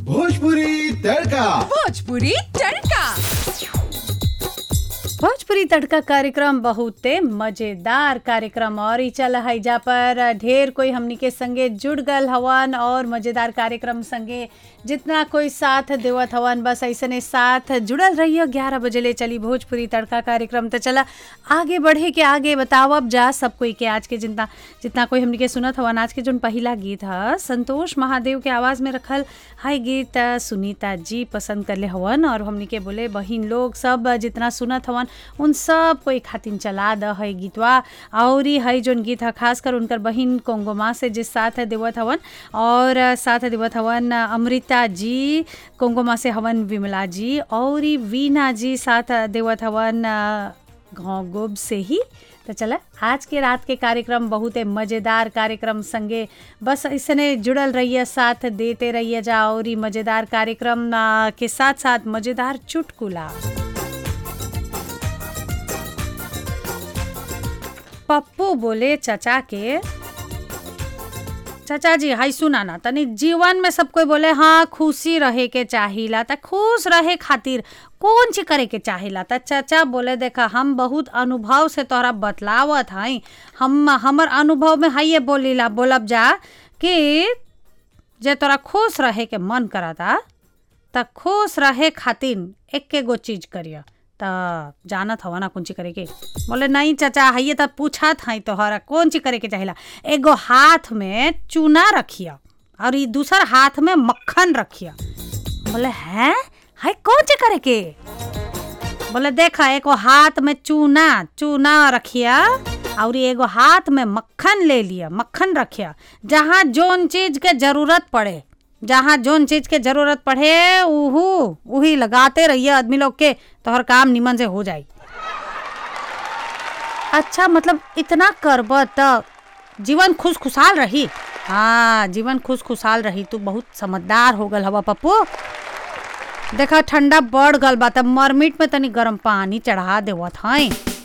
भोजपुरी तड़का भोजपुरी तड़का भोजपुरी तड़का कार्यक्रम बहुते मजेदार कार्यक्रम और ई चल हैजा पर ढेर कोई हमनी के संगे जुड़ गल हवन और मजेदार कार्यक्रम संगे जितना कोई साथ देवत हवन बस ऐसने साथ जुड़ल रहियो ग्यारह बजे ले चली भोजपुरी तड़का कार्यक्रम तो चला आगे बढ़े के आगे बताओ अब जा सब कोई के आज के जितना जितना कोई हमनी के सुनत हवन आज के जोन पहिला गीत ह संतोष महादेव के आवाज़ में रखल हाई गीत सुनीता जी पसंद करले हवन और हमनी के बोले बहिन लोग सब जितना सुनत हवन उन सब कोई खातिन चला द है गीतवा और ई है जोन गीत है खास कर उनकर बहिन कोंगोमा से जिस साथ देवत हवन और साथ देवत हवन अमृता जी कोंगोमा से हवन विमला जी और ई वीना जी साथ देवत हवन गाँव गोब से ही तो चला आज के रात के कार्यक्रम बहुत मज़ेदार कार्यक्रम संगे बस इसने जुड़ल रहिए साथ देते रहिए जा और ई मज़ेदार कार्यक्रम आ, के साथ साथ मज़ेदार चुटकुला पप्पू बोले चचा के चाचा जी हाई सुना ना तनी जीवन में सब कोई बोले हाँ खुशी रहे के चाहिला त खुश रहे खातिर कौन चीज करे के चाहिला त चाचा बोले देखा हम बहुत अनुभव से तोहरा बतलावत हई हम हमर अनुभव में हाइये बोलीला बोलब जा कि जे तोरा खुश रहे के मन करता त खुश रहे खातिर एके गो चीज करिया त जानत हवा ना कौन चीज करे के बोले नहीं चाचा हाइये त पूछत हई तोहरा कौन चीज करे के चाहिला एगो हाथ में चूना रखिया और ई दूसर हाथ में मक्खन रखिया बोले हैं हाय कौन चीज करे के बोले देखा एगो हाथ में चूना चूना रखिया और एगो हाथ में मक्खन ले लिया मक्खन रखिया जहाँ जोन चीज के जरूरत पड़े जहाँ जोन चीज के जरूरत पड़े उहू उही लगाते रहिए आदमी लोग के तोहर काम निमन से हो जाई अच्छा मतलब इतना करब त जीवन खुश खुशहाल रही हाँ जीवन खुश खुशहाल रही तू बहुत समझदार हो गल हवा पप्पू देखा ठंडा बढ़ गल बा त मरमिट में तनी गर्म पानी चढ़ा देवत हई